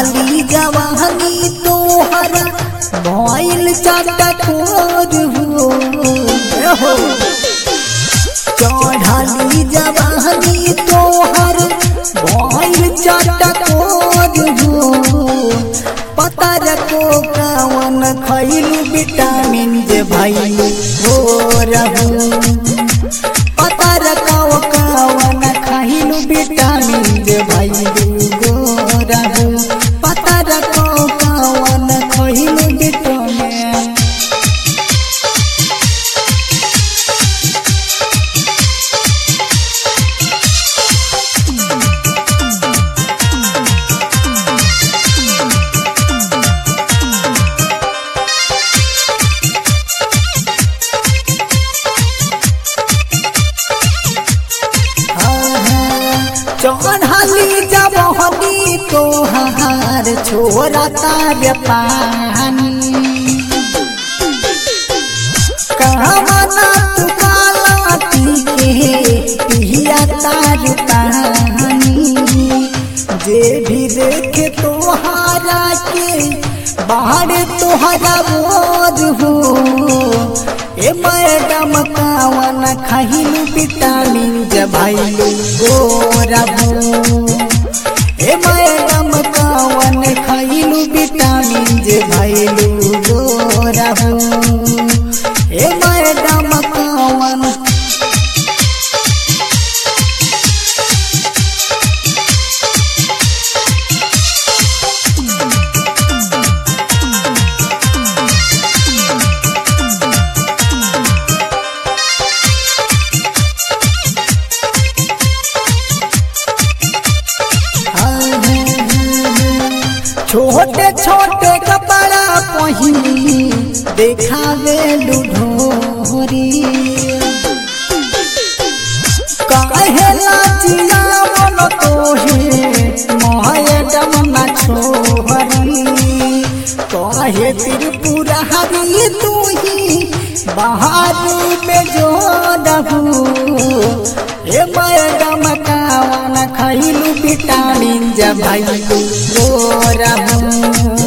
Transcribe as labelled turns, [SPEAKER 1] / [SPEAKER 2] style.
[SPEAKER 1] चढ़ली जवानी तोहर भइल चटकोर हो हो चढ़ली जवानी तोहर भइल चटकोर हो पतर को कावन खैलू विटामिन जे भइलू हो रहू पतर काव कावन खैलू विटामिन जे भइलू गो रहू पतर को कावन खैलू विटामिन चढ़ली जब हनी तोहार छोरा तार पानी कहना तू काला के पिया तार पानी जे भी देखे तोहारा के बाहर तोहरा बोझ हो ए मैडम कावन खहिलू विटामिन जबाइलू गोरबू ए मैडम कावन खइलू विटामिन जबाइलू गोरबू ए मैडम कावन छोटे छोटे कपड़ा पहिनी देखावे लुढोरी कहेला जिया मन तोहे मैडम ना छोहरी कहे त्रिपुरा हरी तू ही बाहर में जो रहू ए मैडम कावन खैलू विटामिन जब भैलू गोरहू